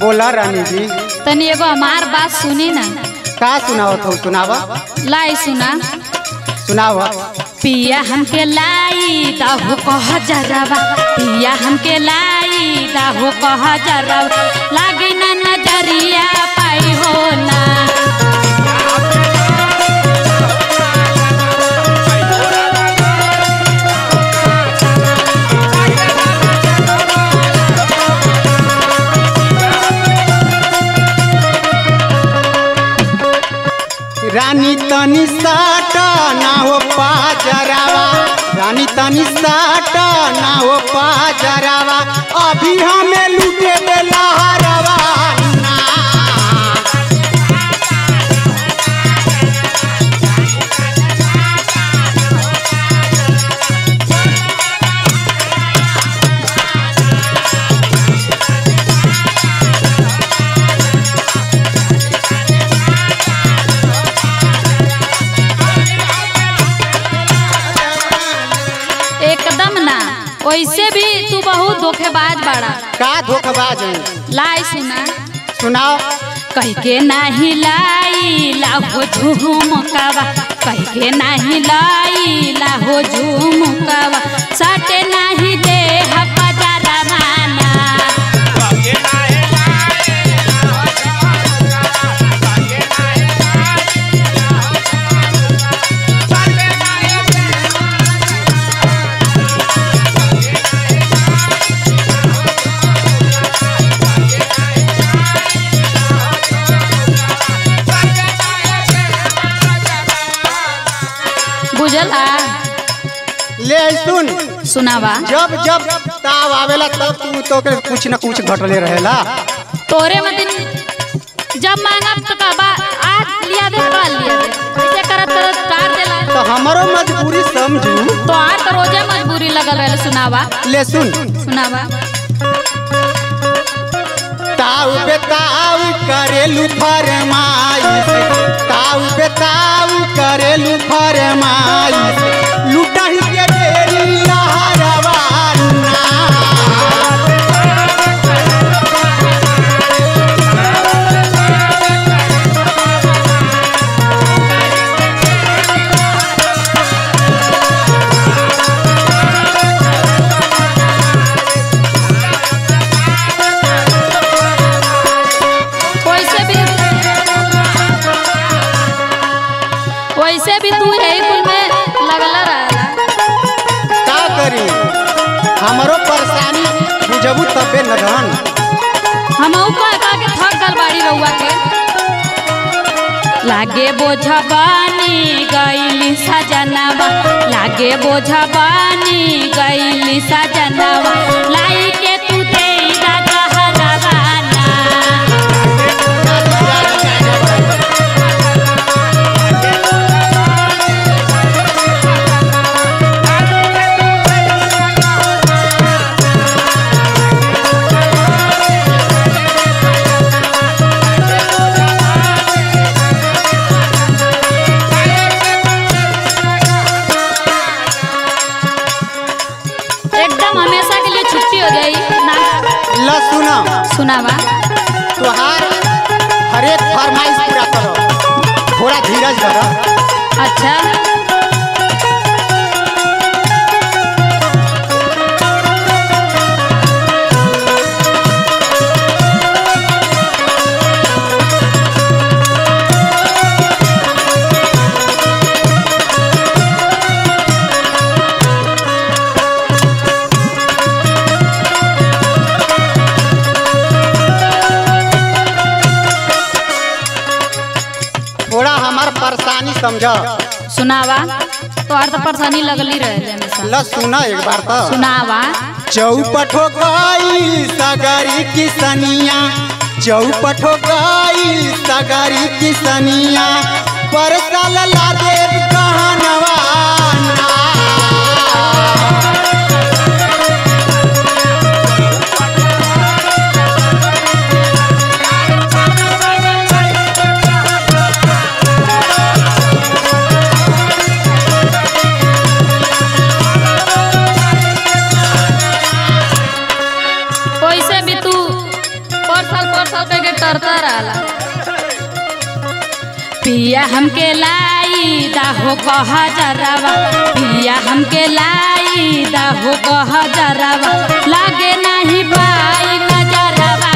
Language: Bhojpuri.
बोला रानी जी तनी एगो हमार बात सुनी ना का सुनावत हो सुनावा लाई सुना सुनावा पिया हमके लाई दाहू कह जरवा पिया हमके लाई दाहू कह जरवा लागे ना नजरिया पाई हो ना रानी तनी साटा ना हो पाजरावा रानी तनी साटा ना हो पाजरावा अभी हमें लूटे दे लहरवा ना एकदम ना वैसे भी तू बहुत धोखेबाज बाड़ा का धोखबाज है लाई सुना सुनाओ कह के नाही लाई लाहो झुमकावा कह के नाही लाई लाहो झुमकावा सटे नाही दे हपजारा माना बुझला ले सुन सुनावा जब जब ताव आवेला तब तू तो के कुछ न कुछ घटले रहेला तोरे मतिन जब मांगब तो कहबा आज लिया दे कल लिया दे ऐसे करत करत कार देला तो हमारो मजबूरी समझू तो आर तो रोजे मजबूरी लगल रहे सुनावा ले सुन सुनावा ताऊ पे ताऊ करेलू फरमाइश ताऊ पे ताऊ करेलू फरमाइश लुटाही के ढेरी लहरवा ना वैसे भी वैसे भी तू यही कुल में लगला रहला का करी हमारो परेशानी बुझबू तबे न रहन हमहू कह कह के थक गल बाड़ी रउआ के लागे बोझबानी गईली सजनवा लागे बोझबानी गईली सजनवा लाई के तू दे गहरवाना एकदम हमेशा के लिए छुट्टी हो गई ना ल सुना सुनावा तुहार हरेक फरमाइश पूरा करो थोड़ा धीरज धरो अच्छा थोड़ा हमार परेशानी समझ सुनावा तो और तो परेशानी लगली रहे हमेशा ल सुना एक बार तो सुनावा चौपट हो गई सगरी किसनिया चौपट हो गई सगरी किसनिया परसल ला देव कहनवा ना। वैसे भी तू पर साल पर साल पिया हमके लाई दाहो कह जरावा पिया हमके लाई दाहो कह जरावा लागे नहीं पाई नजरवा